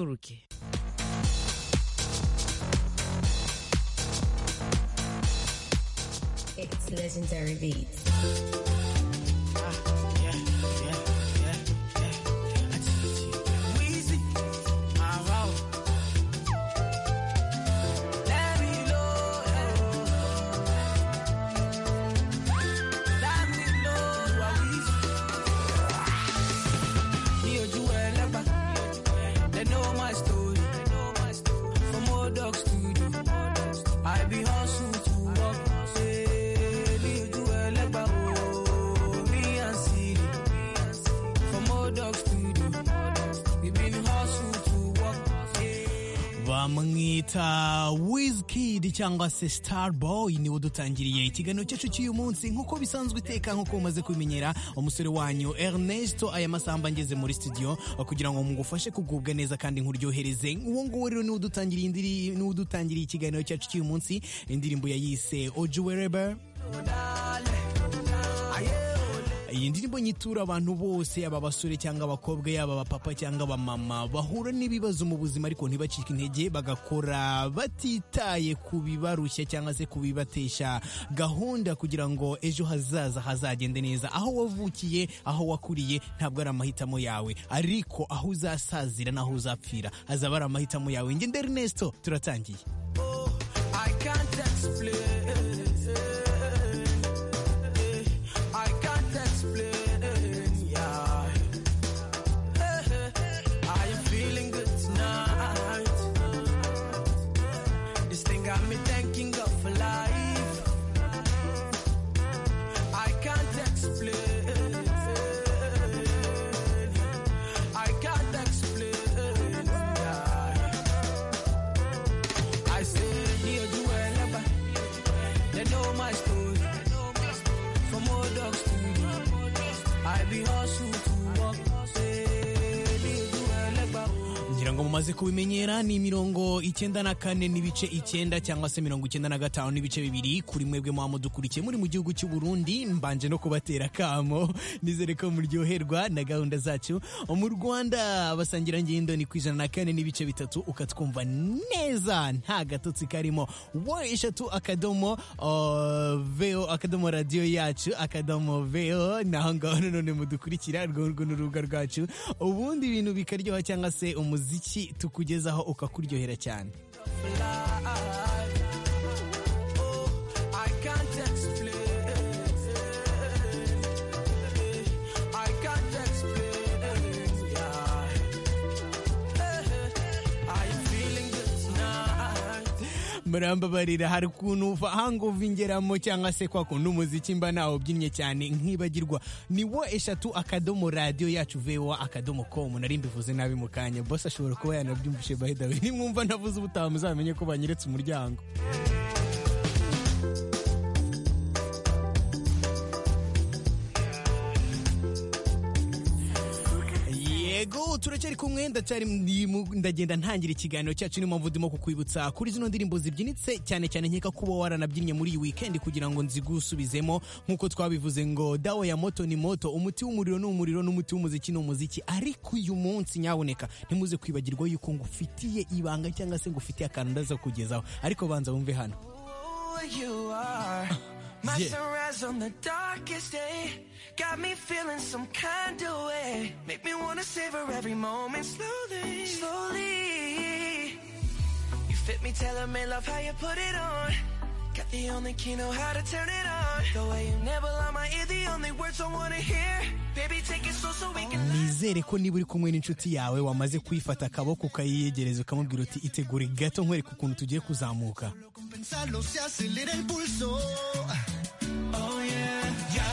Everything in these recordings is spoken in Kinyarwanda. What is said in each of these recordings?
руки. It's legendary beats. I be hustle to walk, say, me do a leg by me and see From old dogs to do, we been hustle to walk, bamwita wizkid cyangwa se starboy niwo dutangiriye ikiganiro cyacu cy'uyu munsi nk'uko bisanzwe iteka nk'uko mumaze kubimenyera umusore wanyu ernest aya masamba ngeze muri studio kugira ngo mugufashe kugubwa neza kandi nkuryohereze uwo nguwo rero niwo dutangiriye indiri- niwo dutangiriye ikiganiro cyacu cy'uyu munsi indirimbo yayise ojuwereba iyi ndirimbo nyitura abantu bose aba basore cyangwa abakobwa yaba abapapa cyangwa abamama bahura n'ibibazo mu buzima ariko ntibacike intege bagakora batitaye ku bibarushya cyangwa se kubibatesha gahunda kugira ngo ejo hazaza hazagende neza aho wavukiye aho wakuriye ntabwo ari amahitamo yawe ariko aho uzasazira n'aho uzapfira hazaba ari amahitamo yawe ngende Ernesto turatangiye I can't explain. I can't explain. Yeah. I am feeling good tonight. This thing got me thinking of life. I can't explain. I can't explain. Yeah. I say me or you ever They know my story From old dogs to you I be hustle to walk Say me or you ever ngira ngo mumaze kubimenyera ni mirongo icyenda na kane n'ibice icyenda cyangwa se mirongo icyenda na gatanu n'ibice bibiri kuri mwebwe mwaba mudukurikiye muri mu gihugu cy'u Burundi mbanje no kubatera akamo nizere ko muryoherwa na gahunda zacu mu Rwanda abasangirangendo ni ku ijana na kane n'ibice bitatu ukatwumva neza nta gatotsi karimo wa eshatu akadomo uh, veo akadomo radiyo yacu akadomo veo naho ngaho nanone mudukurikira urwo ngurwo ni urubuga rwacu ubundi ibintu bikaryoha cyangwa se umuziki tukugezaho ukakuryohera cyane I can't explain I can't explain Yeah I am feeling good tonight murambabarira hari ukuntu hangovu ingeramo cyangwa se kwa kuntu umuziki mba nawe ubyinnye cyane nkibagirwa ni wo eshatu akadomo radiyo yacu vewa akadomo komu nari mbivuze nabi mu kanya bose ashobora kuba yanabyumvishe bahedawe nimwumva ntavuze ubutaha muzamenye ko banyeretse umuryango yego turacyari kumwe ndacyari mu- ndagenda ntangira ikiganiro cyacu niyo mpamvu ndimo kukwibutsa kuri zino ndirimbo zibyinitse cyane cyane nkeka kuba waranabyinnye muri iyi weekend kugira ngo nzigusubizemo nk'uko twabivuze ngo dawa ya moto ni moto umuti w'umuriro ni umuriro n'umuti w'umuziki ni umuziki ariko uyu munsi nyaboneka ntimuze kwibagirwa yuko ngufitiye ibanga cyangwa se ngufitiye akantu ndaza kugezaho ariko banza wumve hano Ooh, you are my Yeah. sunrise on the darkest day. Got me feeling some kind of way. Make me wanna savor every moment slowly, slowly. You fit me, tell me love how you put it on. Got the only key know how to turn it on. The way you never lie my ear, the only words I wanna hear. Baby, take it slow so we can. nizere ko niba uri kumwe n'inshuti yawe wamaze kwifata akaboko ukayiyegereza ukamubwira uti itegure gato nkwereka ukuntu tugiye kuzamuka Pensarlo se acelera el pulso. Oh yeah, ya,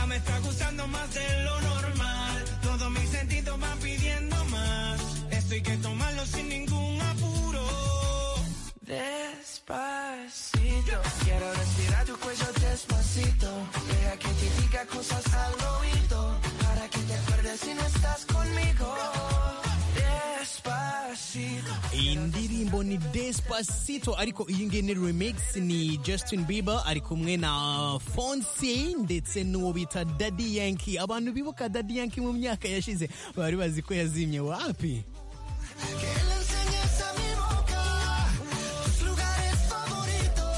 ya me está gustando más de lo normal. Todos mis sentidos van pidiendo más. Esto hay que tomarlo sin ningún apuro. Despacito, quiero respirar tu cuello despacito. Deja que te diga cosas al oído. Para que te acuerdes si no estás conmigo. Despacito. iyi ndirimbo ni despacito ariko iyi ngiyi ni remix ni justin bieber ari kumwe na fonsi ndetse n'uwo bita daddy yanki abantu bibuka daddy yanki mu myaka yashize bari bazi ko yazimye wapi Que le enseñes a mi boca tus lugares favoritos.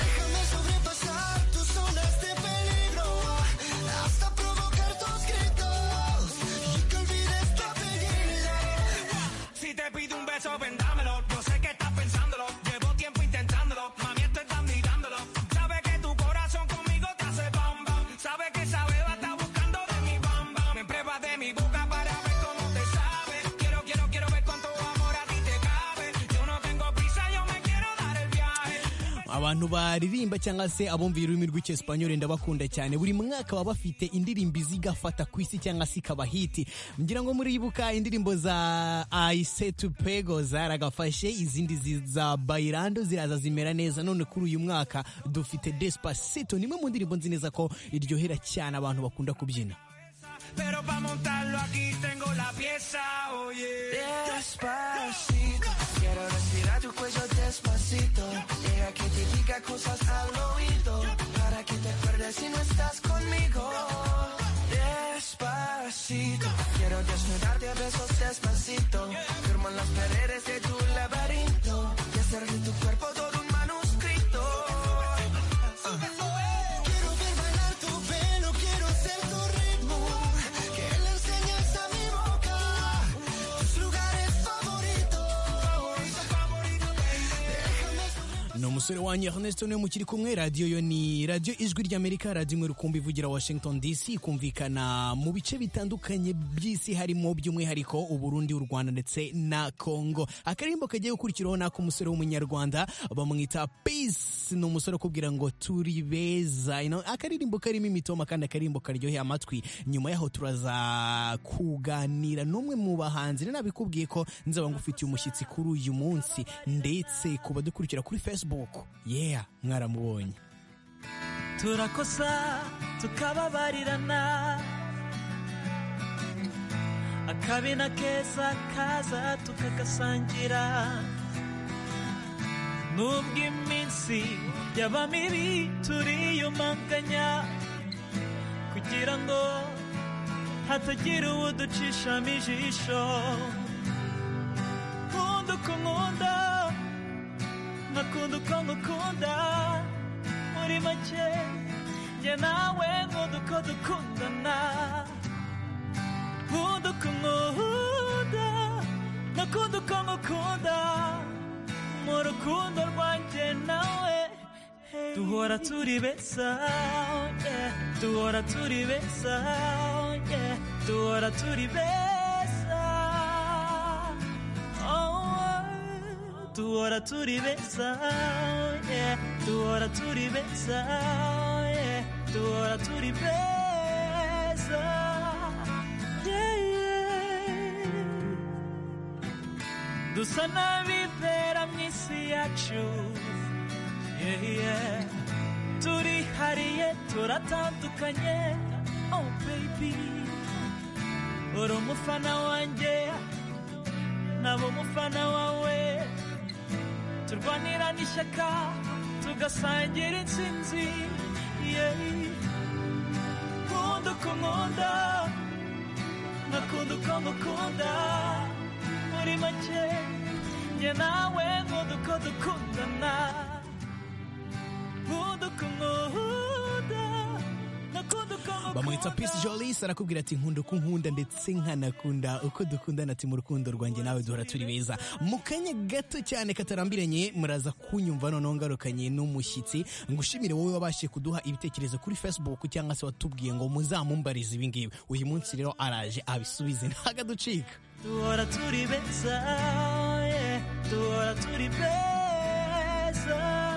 Déjame sobrepasar tus zonas de peligro hasta provocar tus gritos y que olvides tu apellido. Si te pido un beso, vendámelo. Yo sé que estás pensándolo. Llevo tiempo intentándolo. Mami, esto estás mirándolo. Sabe que tu corazón conmigo te hace bam bam. Sabe que esa beba está buscando de mi bam bam. Me pruebas de mi boca para ver cómo te sabe. Quiero, quiero, quiero ver cuánto amor a ti te cabe. Yo no tengo prisa, yo me quiero dar el viaje. abantu baririmba cyangwa se abumvira ururimi rw'icyesipanyoli ndabakunda cyane buri mwaka baba bafite indirimbo izigafata ku isi cyangwa se ikaba hiti ngira ngo muribuka indirimbo za ayise tu pego zaragafashe izindi zi- za bayirando ziraza zimera neza none kuri uyu mwaka dufite despacito ni imwe mu ndirimbo nzi neza ko iryohera cyane abantu bakunda kubyina Pero para montarlo aquí tengo la pieza, oye. Despacito, quiero respirar tu cuello despacito. Deja que te diga cosas al oído, para que te acuerdes si no estás conmigo. Despacito, quiero desnudarte a besos despacito. Firmo en las paredes de tu laberinto y hacer de tu cuerpo todo un manuscrito. Quiero ver bailar tu pelo, quiero ser tu ritmo. Que le enseñes a mi boca tus lugares favoritos. ni umusore wanyu Ernesto niwe mukiri kumwe radiyo yo ni radiyo ijwi ry'amerika radiyo imwe rukumbi ivugira washington dc ikumvikana mu bice bitandukanye by'isi harimo by'umwihariko uburundi u rwanda ndetse na congo akarimbo kagiye gukurikiraho n'ako umusore w'umunyarwanda bamwita peace ni umusore ukubwira ngo turi beza You know, akaririmbo karimo imitoma kandi akaririmbo karyoheye amatwi nyuma yaho turaza kuganira n'umwe mu bahanzi rero nabikubwiye ko nzaba ngufitiye umushyitsi kuri uyu munsi ndetse ku badukurikira kuri facebook yeah mwaramubonye turakosa tukababarirana akabi na keza kaza tukagasangira nubwo iminsi yaba mibi turiyumanganya kugira ngo hatagira uwo ducishamo ijisho nkunda uko nkunda nkakunda uko ngukunda muri make njye nawe nkunda uko dukundana nkunda uko nkunda nkakunda uko ngukunda mu rukundo rwanjye nawe hey. duhora turi beza oh yeah. duhora turi beza oh yeah. duhora turi beza Oh, duhora turi beza oh yeah. duhora turi beza oh yeah. duhora turi beza yeah, yeah. dusa n'abibera mu isi yacu yeah, yeah. turihariye turatandukanye oh baby uri umufana wanjye naba umufana wawe turwanira n'ishyaka tugasangira intsinzi yeah. nkunda uko nkunda nkakunda uko ngukunda muri make njye nawe nkunda uko dukundana nkunda uko nkunda nkakunda uko ngukunda bamwita peace jolis arakubwira ati nkunda uko nkunda ndetse nkanakunda uko dukundana ati mu rukundo rwanjye nawe duhora turi beza mu kanya gato cyane katarambiranye muraza kunyumva noneho ngarukanye n'umushyitsi ngushimire wowe wabashije kuduha ibitekerezo kuri facebook cyangwa se watubwiye ngo muzamumbarize ibi ngibi uyu munsi rero araje abisubize ntagaducika duhora turi beza yeah. duhora turi beza yeah, yeah.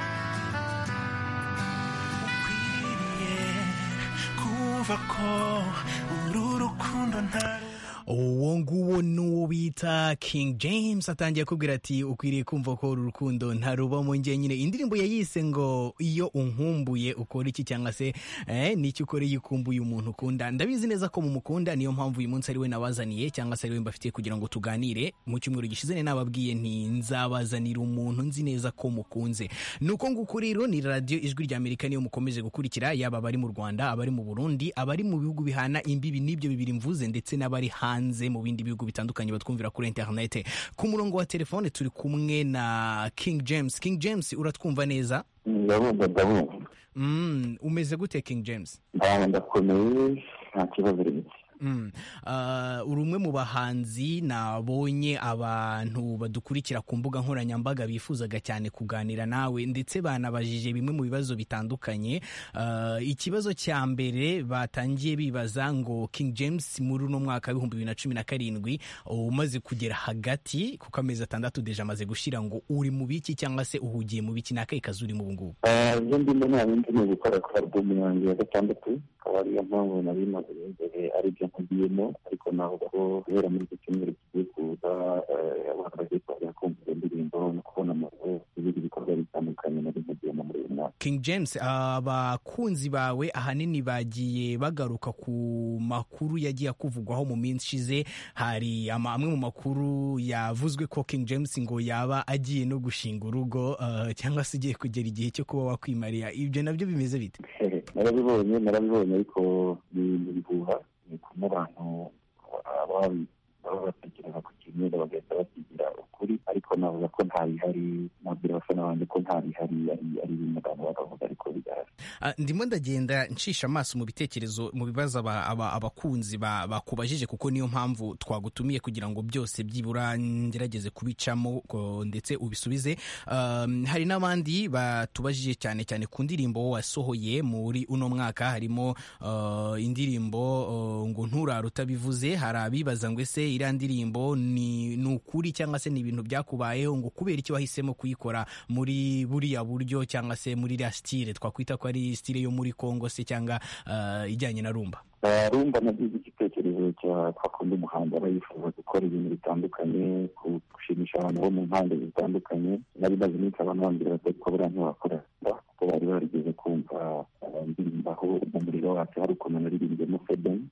ukwiriye kumva ko uru rukundo nta uwo nguwo n'uwo bita King James atangiye kubwira ati ukwiriye kumva ko uru rukundo ntaruba mu njye nyine indirimbo yayise ngo iyo unkumbuye ukora iki cyangwa se eh, n'icyo ukora iyo ukumbuye umuntu ukunda ndabizi neza ko mumukunda niyo mpamvu uyu munsi ari we nabazaniye cyangwa se ari we mbafitiye kugira ngo tuganire mu cyumweru gishize ni nababwiye nti nzabazanira umuntu nzi neza ko mukunze nuko nguko rero ni radiyo ijwi rya amerika niyo mukomeje gukurikira yaba abari mu rwanda abari mu burundi abari mu bihugu bihana imbibi n'ibyo bibiri mvuze ndetse n'abari hanze mu bindi bihugu bitandukanye batwumvira kuri interinete ku murongo wa telefone turi kumwe na king james king james uratwumva neza ndabumva ndabumva Mm, umeze gute king james Ah, ndakomeye nta kibazo rero Mm. Ah, uri umwe mu bahanzi nabonye abantu badukurikira ku mbuga nkoranyambaga bifuzaga cyane kuganira nawe ndetse banabajije bimwe mu bibazo bitandukanye Ah, ikibazo cya mbere batangiye bibaza ngo king james muri uno mwaka w'ibihumbi bibiri na cumi na karindwi umaze kugera hagati kuko amezi atandatu deje amaze gushira ngo uri mu biki cyangwa se uhugiye mu biki ni akahe kazi urimo ubu ngubu Eh, ibyo ndimo nta bindi ni ugukora kuri alubumu yanjye ya gatandatu akaba ariyo mpamvu nari maze imbere ari byo nkugiyemo ariko ntabwo guhera muri iki cyumweru kigiye kuza eh, abantu bagiye kuza kumva iyo ndirimbo no kubona amazu n'ibindi bikorwa bitandukanye nari nkugiyemo muri uyu mwaka King James abakunzi bawe ahanini bagiye bagaruka ku makuru yagiye akuvugwaho mu minsi ishize hari ama- amwe mu makuru yavuzwe ko King James ngo yaba agiye no gushinga urugo ah, cyangwa se ugiye kugera igihe cyo kuba wakwimarira ibyo nabyo bimeze bite Hehe, narabibonye narabibonye ariko ni ni ibihuha ni kumwe abantu baba babi- baba batekereza ku kintu bagahita bakigira ukuri ariko navuga ko nta bihari nabwira abafana banjye ko nta bihari ari- ari ibintu abantu bakavuga ariko bidahari Ah, ndimo ndagenda ncisha amaso mu bitekerezo mu bibazo aba- aba- abakunzi ba- bakubajije kuko niyo mpamvu twagutumiye kugira ngo byose byibura ngerageze kubicamo ko- ndetse ubisubize Um, hari n'abandi batubajije cyane cyane ku ndirimbo wasohoye muri uno mwaka harimo uh, indirimbo uh, ngo nturara utabivuze hari abibaza ngo ese iriya ndirimbo ni ni ukuri cyangwa se ni ibintu byakubayeho ngo kubera iki wahisemo kuyikora muri buriya buryo cyangwa se muri iriya sitire twakwita ko ari sitire yo muri kongo se cyangwa uh, ijyanye na rumba Eh, rumba nagize igitekerezo cya kwa kundi umuhanzi aba yifuza gukora ibintu bitandukanye ku- gushimisha abantu bo mu mpande zitandukanye nari maze iminsi abantu bambwira bati ariko buriya ntiwakora rumba kuko bari barigeze kumva eh, ndirimbaho mu muriro wacu hari ukuntu naririmbyemo fedeni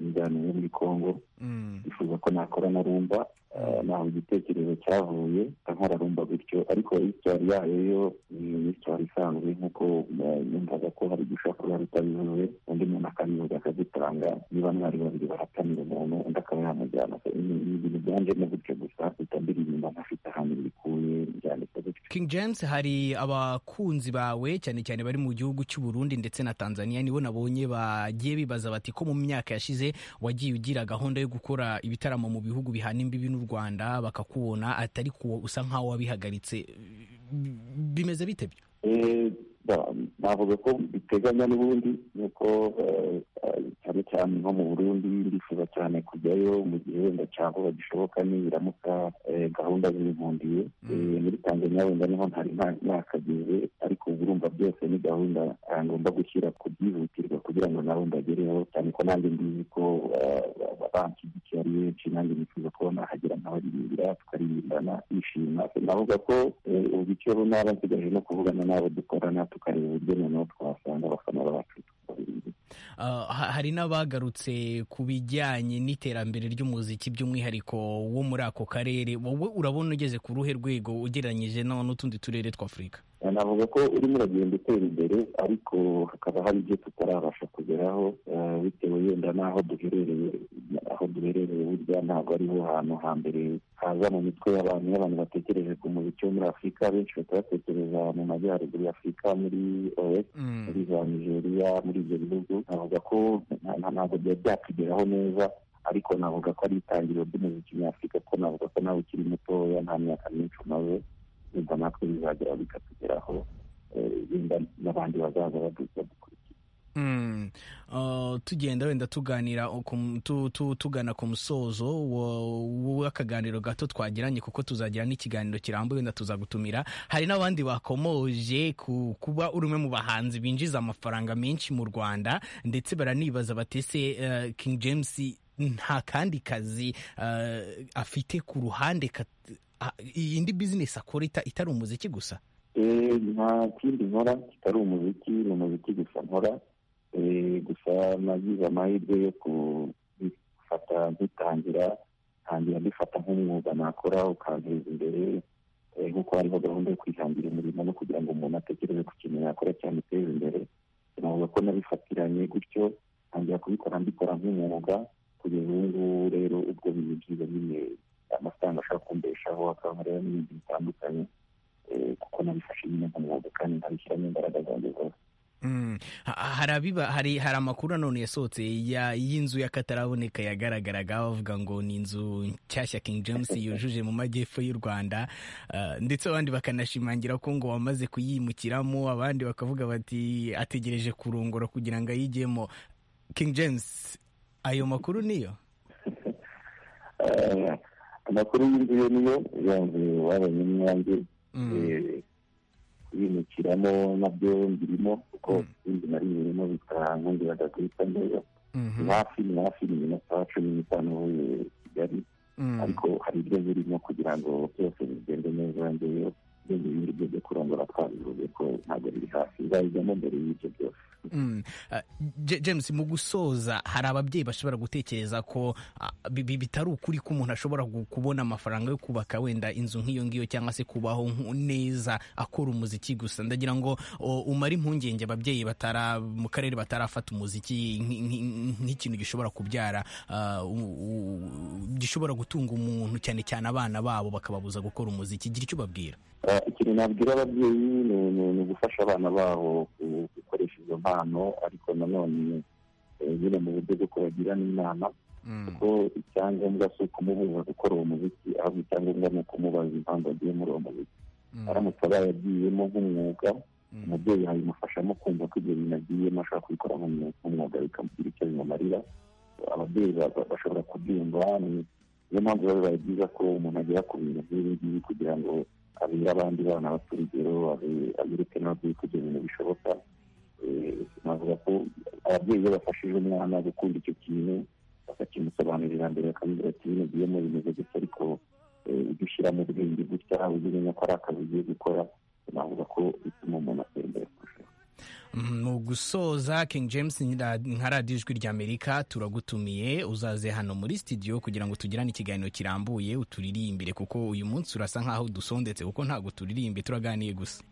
injyana yo muri kongo Mm. yifuza ko nakora na rumba eh, naho igitekerezo cyavuye nkora rumba gutyo ariko isitwari yayo yo ni isitwari isanzwe nk'uko eh, numvaga ko hari gushobora kuba rutabivuze undi muntu akabivuga akagitanga niba mwari babiri baratanira umuntu undi akaba yamujyana So, ni ni ibintu byanjemo gutyo gusa bitabira inyuma ntafite ahantu bikuye byanditse gutyo King James hari abakunzi bawe cyane cyane bari mu gihugu cy'u Burundi ndetse na Tanzania nibo nabonye bagiye bibaza bati ko mu myaka yashize wagiye ugira gahunda yo gukora ibitaramo mu bihugu bihana imbibi n'u Rwanda bakakubona atari kuwo usa nkaho wabihagaritse bimeze bite byo Eh, ba- navuga ko biteganya n'ubundi ni uko eh, eh, cyane cyane nko mu burundi ndifuza cyane kujyayo mu gihembwe cya vuba gishoboka nibiramuka eh, gahunda zinkundiye Eh, muri tanzania wenda niho ntari nta- nakagize ariko ubu urumva byose ni gahunda eh, ngomba gushyira ku byihutirwa kugira ngo nabo mbagereho cyane ko nanjye mbizi ko eh, ba- ba- banshyigikiye ari benshi nanjye nifuza ko nahagera nkabaririmbira tukaririmbana twishima navuga ko eh, ubu icyo naba nsigaje no kuvugana n'abo dukorana tukareba uburyo noneho twasanga abafana bacu tukabaririmbira Uh, ha- hari n'abagarutse ku bijyanye n'iterambere ry'umuziki by'umwihariko wo muri ako karere wowe urabona ugeze ku ruhe rwego ugereranyije no- n'utundi turere tw'Afurika navuga ko urimo uragenda utera imbere ariko hakaba hari ibyo tutarabasha kugeraho eh, bitewe yenda n'aho duherereye aho duherereye burya ntabwo ariho hantu hambere haza mu mitwe y'abantu iyo abantu batekereje ku muziki wo muri afurika benshi bahita batekereza mu majyaruguru ya afurika muri os Mm. muri za nigeria muri ibyo bihugu navuga ko nta- nta- ntabwo byari byatugeraho neza ariko navuga ko ari itangiriro ry'umuziki nyafurika ko navuga ko nawe ukiri mutoya nta myaka myinshi umaze nimba natwe bizagera bikatugeraho eh, nimba n'abandi bazaza baduza dukurikiye Mm. Uh, tugenda wenda tuganira ku- tu- tu- tugana ku musozo wa- w'akaganiro gato twagiranye kuko tuzagira n'ikiganiro kirambuye wenda tuzagutumira hari n'abandi bakomoje ku kuba uri umwe mu bahanzi binjiza amafaranga menshi mu rwanda ndetse baranibaza bati ese uh, king james nta kandi kazi eh, afite ku ruhande kat- a- iyindi bizinesi akora ita- itari umuziki gusa Eh, nta kindi nkora kitari umuziki ni umuziki gusa nkora Eh, gusa nagize amahirwe yo ku- gufata ngitangira ntangira mbifata nk'umwuga nakora ukanteza imbere Eh, nk'uko hariho gahunda yo kwihangira umurimo no kugira ngo umuntu atekereze ku kintu yakora cyamuteza imbere navuga ko nabifatiranye gutyo ntangira kubikora mbikora nk'umwuga kugeza ubu ngubu rero ubwo bintu byiza nyine amafaranga ashobora kumbeshaho akankorera n'ibintu bitandukanye eh, kuko nabifashe nyine nk'umwuga kandi nabishyiramo imbaraga zanjye zose Mm. Ha- hari abiba hari hari amakuru nanone yasohotse ya- y'inzu y'akataraboneka yagaragaraga bavuga ngo ni inzu nshyashya King James yujuje mu majyepfo y'u Rwanda Ah, ndetse abandi bakanashimangira ko ngo wamaze kuyimukiramo abandi bakavuga bati ategereje kurongora kugira ngo ayijyemo King James ayo makuru niyo Eh, amakuru y'inzu yo niyo iyo nzu wabonye n'inyange Mm. eh, kuyimukiramo nabyo mbirimo kuko ibindi nari birimo bikangundiraga guhita neza Mhm. ni hafi ni hafi ni iminota cumi n'itanu uvuye kigali Mm. ariko hari ibyo birimo kugira ngo byose bigende neza ngeyo ibindi bindi byo byo kurongora twabivuze ko ntabwo biri hafi nzayijyamo mbere y'ibyo byose Mm. Ah, J- James mu gusoza hari ababyeyi bashobora gutekereza ko ah, bi- bi- bitari ukuri ko umuntu ashobora gu- kubona amafaranga yo kubaka wenda inzu nk'iyo ngiyo cyangwa se kubaho nku- neza akora umuziki gusa ndagira ngo o, umare impungenge ababyeyi batara mu karere batarafata umuziki nk- nk- nk'ikintu gishobora kubyara ah, u- u- gishobora gutunga umuntu cyane cyane abana babo bakababuza gukora umuziki gira icyo ubabwira Ah, ikintu nabwira ababyeyi ni- ni- ni ugufasha abana babo ku- gukoresha izo mpano ariko nanone eh, nyine mu buryo bwo kubagira n'inama kuko icyangombwa si ukumubuza gukora uwo muziki ahubwo icyangombwa ni ukumubaza impamvu agiye muri uwo muziki aramutse abaye agiyemo nk'umwuga umubyeyi yabimufashamo kumva ko ibyo bintu agiyemo ashobora kubikora nk'umwuga nk'umwuga bikamugira icyo bimumarira ababyeyi ba- ba- bashobora kubyumva ni- niyo mpamvu biba bibaye byiza ko umuntu agera ku bintu nk'ibi ngibi kugira ngo abere abandi bana bato urugero abe- abereke n'ababyeyi ko ibyo bintu bishoboka Eh, navuga ko ababyeyi iyo bafashije umwana gukunda icyo kintu bakakimusobanurira mbere bakamubwira ati bino biyemo bimeze gutya ariko eh, ibyo ushyiramo ubwenge gutya ujye umenya ko ari akazi ugiye gukora navuga ko bituma umuntu atembera kurushaho mu gusoza king james nka nka radiyo ijwi ry'amerika turagutumiye uzaze hano muri studio kugira ngo tugirane ikiganiro kirambuye uturirimbire kuko uyu munsi urasa nk'aho dusondetse kuko ntabwo turirimbye turaganiye gusa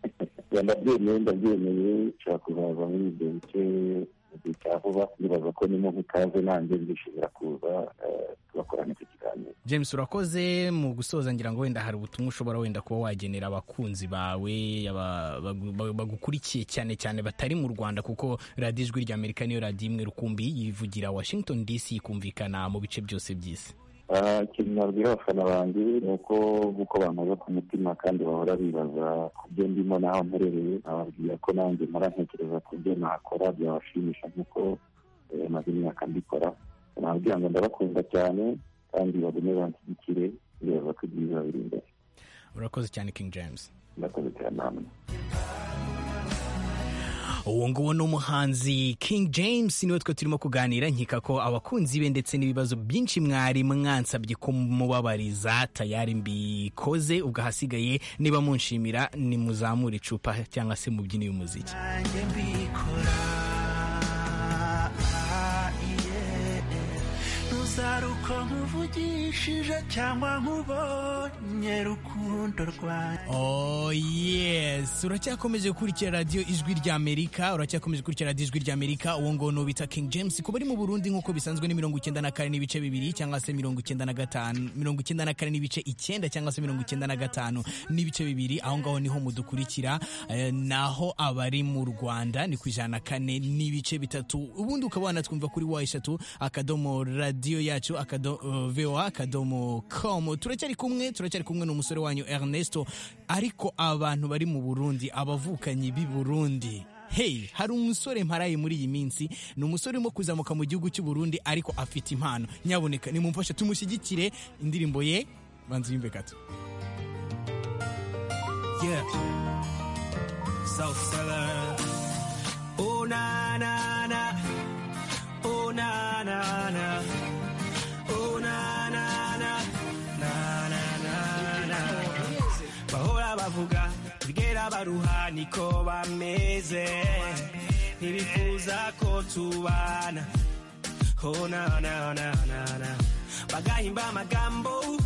reba ndabyemeye ndabyemeye nshobora kuzaza muri ibyo bice mu gihe cya vuba nibaza ko nimo nk'ikaze nanjye ndishimira kuza eh, tugakorana icyo kiganiro james urakoze mu gusoza ngira ngo wenda hari ubutumwa ushobora wenda kuba wagenera abakunzi bawe aba- bagu- ba- bagukurikiye cyane cyane batari mu rwanda kuko radiyo ijwi ry'amerika niyo radiyo imwe rukumbi yivugira washington dc ikumvikana mu bice byose by'isi Ah, ikintu nabwira abafana banjye ni uko nk'uko bamaze ku mutima kandi bahora bibaza ku byo ndimo n'aho mperereye nababwira ko nanjye mpora ntekereza ku byo nakora byabashimisha nk'uko eh, maze imyaka mbikora nababwira ngo ndabakunda cyane kandi bagume banshyigikire ndibaza ko ibyiza biri imbere urakoze cyane king james ndakoze cyane namwe uwo nguwo ni umuhanzi king james niwe twe turimo kuganira nkeka ko abakunzi be ndetse n'ibibazo byinshi mwari mwansabye kumubabariza tayari mbikoze ubwo ahasigaye niba munshimira nimuzamure icupa cyangwa se mubyine uyu muziki nanjye mbikora ntuzari uko nkuvugishije cyangwa nkubonye rukundo rwanjye Oh yes uracyakomeje gukurikira radiyo ijwi ry'amerika uracyakomeje gukurikira radiyo ijwi ry'amerika uwo nguwo ni bita king james kuba ari mu burundi nk'uko bisanzwe ni mirongo icyenda na kane n'ibice bibiri cyangwa se mirongo icyenda na gatanu mirongo icyenda na kane n'ibice icyenda cyangwa se mirongo icyenda na gatanu n'ibice bibiri aho ngaho niho mudukurikira eh, naho abari mu rwanda ni ku ijana na kane n'ibice bitatu ubundi ukaba wanatwumva kuri wa eshatu akadomo radiyo yacu akado, uh, voa akadomo com turacyari kumwe turacyari kumwe n'umusore wanyu ernesto ariko abantu bari mu burundi abavukanyi b'i burundi Hey, hari umusore mparaye muri iyi minsi ni umusore urimo kuzamuka mu gihugu cy'u Burundi ariko afite impano nyaboneka nimumfashe tumushyigikire indirimbo ye banza yimbe gato Yeah. South Seller. Oh na na na. Oh na na na. baruha niko bameze ntibifuza ko tubana oh na na na na na bagahimba amagambo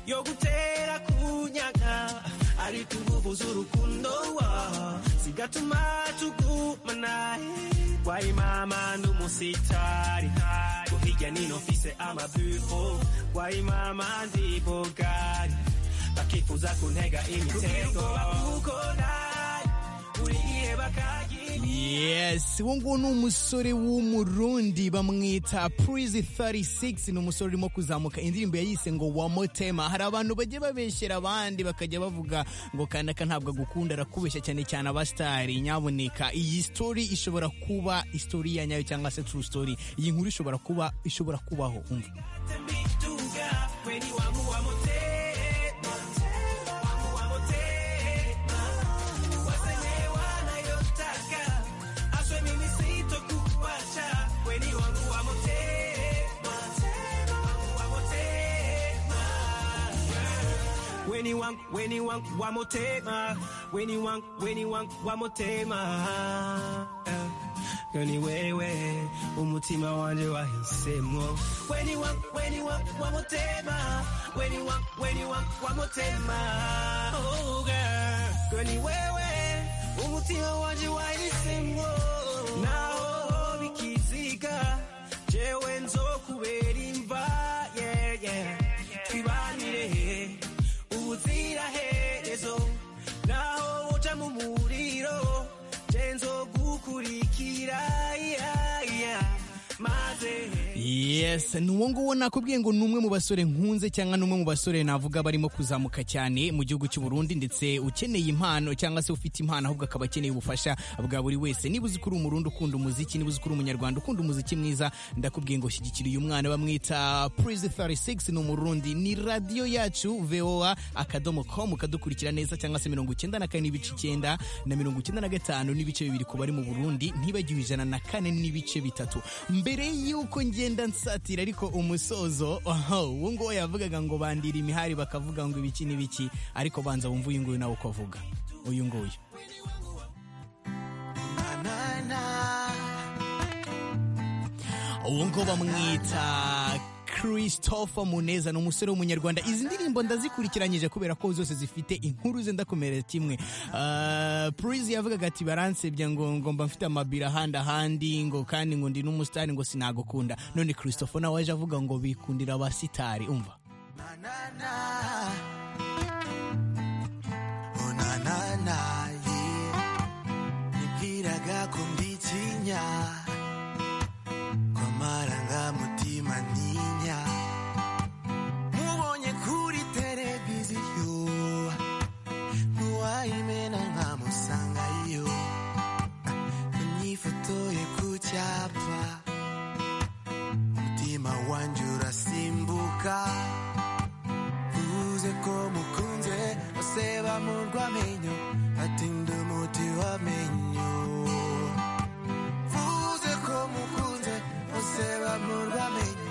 yo gutera kunyaga ariko inguvu z'urukundo wa zigatuma tugumana wayimama n'umusitari ko hirya nino mfise amabufo wayimama ndi bogari bakifuza kuntega imitego bakukora buri gihe bakagira yes uwo nguwo ni umusore w'umurundi bamwita purizi 36 ni umusore urimo kuzamuka indirimbo yayise ngo wamotema hari abantu bajya babeshyera abandi bakajya bavuga ngo kanaka ntabwo agukunda arakubeshya cyane cyane abasitari nyaboneka iyi sitori ishobora kuba isitori ya nyayo cyangwa se true story iyi nkuru ishobora kuba ishobora kubaho umva When you want, when you want, one more tema. When you want, when you want, one more tema. Girl, ni wewe, umutima wanje wahisemo. When you want, when you want, one more tema. When you want, when you want, one more tema. Oh, girl. Girl, ni wewe, umutima wanje wahisemo. Naho bikiziga, jewe nzokubera imva. Yeah, yeah. Twibanire, ubuziraherezo naho uja mu muriro genzo gukurikira yeah, yeah. maze yes ni uwo nguwo nakubwiye ngo ni umwe mu basore nkunze cyangwa ni umwe mu basore navuga barimo kuzamuka cyane mu gihugu cy'u Burundi ndetse ukeneye impano cyangwa se ufite impano ahubwo akaba akeneye ubufasha bwa buri wese niba uzi ko uri umurundi ukunda umuziki niba uzi ko uri umunyarwanda ukunda umuziki mwiza ndakubwiye ngo shyigikira uyu mwana bamwita Prize 36 ni umurundi ni radiyo yacu VOA akadomo com ukadukurikira neza cyangwa se mirongo icyenda na kane n'ibice icyenda na mirongo icyenda na gatanu n'ibice bibiri ku bari mu Burundi ntibagiwe ijana na kane n'ibice bitatu mbere y'uko ngenda nsatira ariko umusozo aha, uwo nguwo yavugaga ngo bandira imihari bakavuga ngo ibiki n'ibiki ariko banza wumve uyu nguyu nawe uko avuga uyu nguyu uwo ngo bamwita christopher muneza ni umusore w'umunyarwanda izi ndirimbo ndazikurikiranyije kubera ko zose zifite inkuru ze ndakomerera kimwe purizi yavugaga ati baransebya ngo ngomba mfite amabiro ahandi ahandi ngo kandi ngo ndi n'umusitari ngo sinagukunda none christopher nawe yaje avuga ngo bikundira abasitari umva unananaye nibwiraga ko mbitinya kw'amarangamutima ntinya mubonye kuri televiziyo ntiwayimena nkamusangayo unyifotoye ku cyapa umutima wanjye urasimbuka uvuze ko mukunze bose bamurwa amenyo ati ndi umuti w'amenyo uvuze ko mukunze bose bamurwa amenyo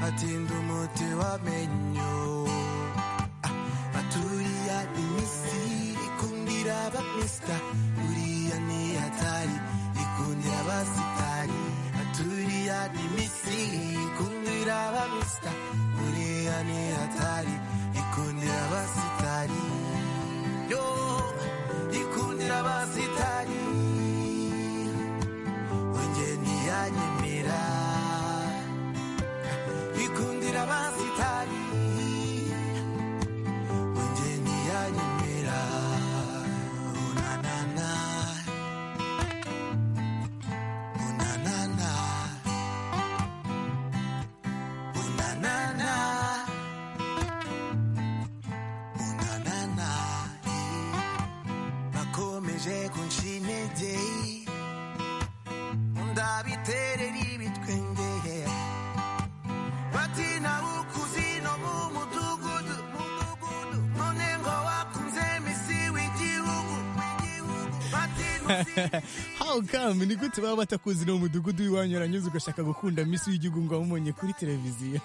ati ndi umuti w'amenyo Ah, baturiya imisiri ikundira abamisita uriya ni hatari ikundira abasitari baturiya imisiri ikundira abamisita uriya ni hatari ikundira abasitari yo ikundira abasitari wongeye ntiyanyemera ikundira abasitari wongeye ntiyanyemera unanana unanana unanana unanana bakomeje kunshintege ndabiterera ibitwenge bati nawe ukuzi no mu mudugudu mudugudu none ngo wakunze misi w'igihugu w'igihugu. bati nuzi how come ni gute baba batakuzi no mu mudugudu w'iwanyu uranyuze ugashaka gukunda misi w'igihugu ngo wamubonye kuri televiziyo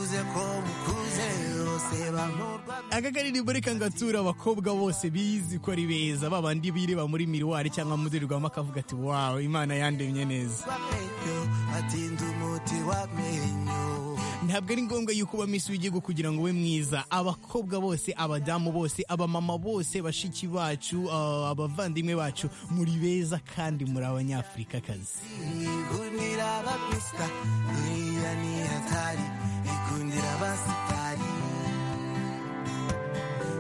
uze ko mukuze yose bamurwa aka karirimbo reka ngature abakobwa bose bizi ko ari beza babandi bireba muri miruwari cyangwa mu ndorerwamo akavuga ati wawe imana yandemye neza wamenyo atinda umuti wamenyo ntabwo ari ngombwa yuko uba misi w'igihugu kugira ngo ube mwiza abakobwa bose abadamu bose abamama bose bashiki bacu ah, abavandimwe bacu muri beza kandi muri abanyafurikakazi ikundira abapista uriya ni hatari ikundira abasitari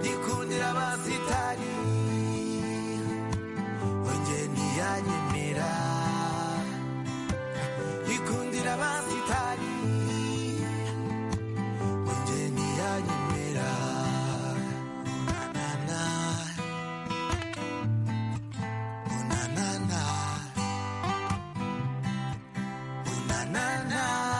ikundira abasitari wonge ntiyanyemera ikundira abasitari wonge ntiyanyemera nana unanana Unanana. Unanana.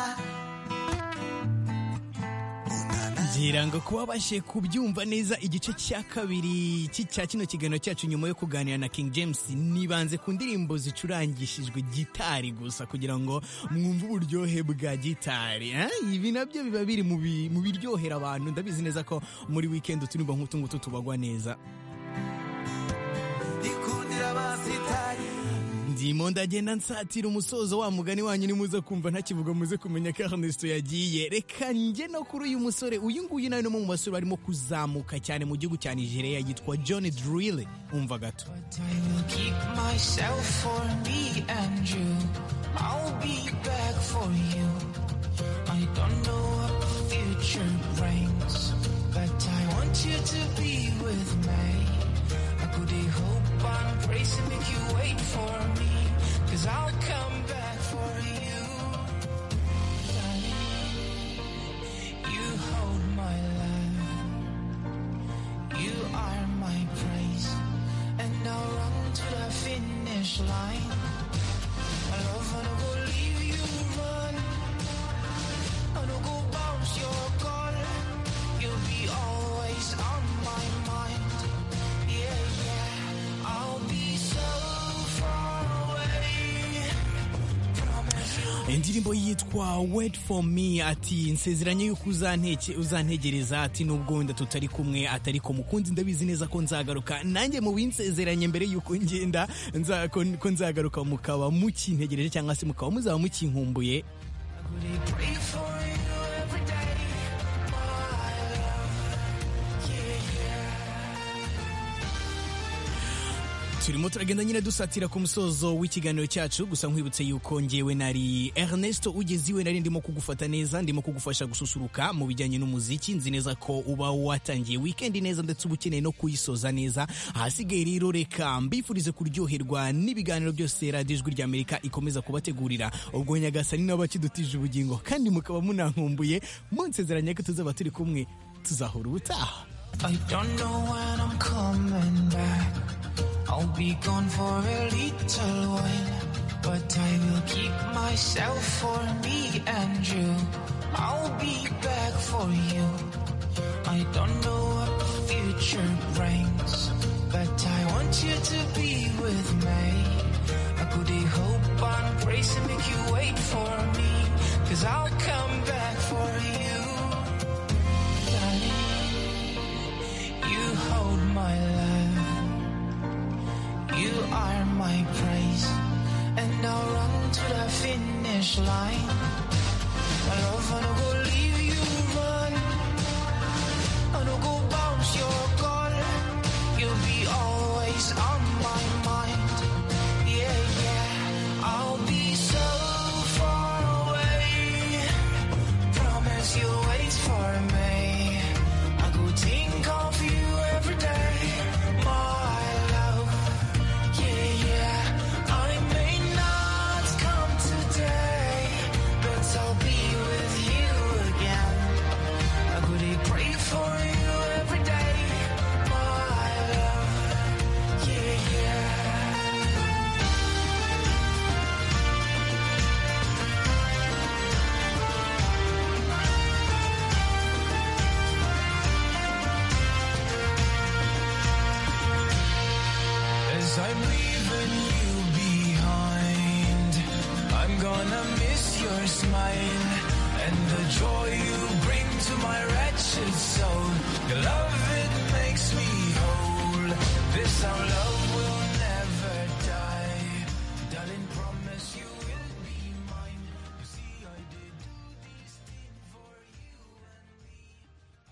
ngira ngo kuba babashije kubyumva neza igice cya kabiri cy'i- cya kino kiganiro cyacu nyuma yo kuganira na king james nibanze ku ndirimbo zicurangishijwe gitari gusa kugira ngo mwumve uburyohe bwa gitari eh? ibi nabyo biba biri mu bi- mu biryohera abantu ndabizi neza ko muri wikendi uturimbo nk'utu ngutu tubagwa neza Ikundira abasitari. ndimo ndagenda nsatira umusozo wa mugani wanyu ni muze kumva ntakivuga muze kumenya ko Ernesto yagiye reka njye no kuri uyu musore uyu nguyu nawe ni umwe mu basore barimo kuzamuka cyane mu gihugu cya Nigeria yitwa John Drille umva gato I will keep myself for me and you. I'll be back for you. I don't know what the future brings, but I want you to be with me. I could hope and pray to make you wait for me, cause I'll come back for you. Darling, You hold my life. You are my prize, and I'll run to the finish line. I love and I will leave you run, and I go bounce your call. You'll be always on my mind. Yeah, yeah, I'll be so far away. Promise you. indirimbo yitwa wait for me ati nsezeranye yuko uzanteke- uzantegereza ati nubwo wenda tutari kumwe atari ko mukunzi ndabizi neza ko nzagaruka nanjye mu binsezeranye mbere yuko ngenda nza- ko ko nzagaruka mukaba mukintegereje cyangwa se mukaba muzaba mukinkumbuye Would I pray for you every day, my love? Yeah, yeah. turimo turagenda nyine dusatira ku musozo w'ikiganiro cyacu gusa nkwibutse yuko ngewe nari Ernesto ugeze iwe nari ndimo kugufata neza ndimo kugufasha gususuruka mu bijyanye n'umuziki nzi neza ko uba watangiye wikendi neza ndetse uba ukeneye no kuyisoza neza ahasigaye rero reka mbifurize kuryoherwa n'ibiganiro byose radiyo ijwi ry'amerika ikomeza kubategurira ubwo nyagasani nabo bakidutije ubugingo kandi mukaba munankumbuye munsezeranye ko tuzaba turi kumwe tuzahura ubutaha I don't know when I'm coming back. I'll be gone for a little while, but I will keep myself for me and you. I'll be back for you. I don't know what the future brings, but I want you to be with me. I could hope and pray to make you wait for me, cause I'll come back for you. Darling, you hold my life. You are my prize, and I'll run to the finish line. I love and I will leave you run, and I go bounce your call. You'll be always on my mind. Yeah, yeah, I'll be so far away promise you wait for me. I could think of you every day, my love. Yeah, yeah. I may not come today, but I'll be with you again. I could pray for you every day, my love. Yeah, yeah. As I'm leaving you behind, I'm gonna miss your smile and the joy you bring to my wretched soul.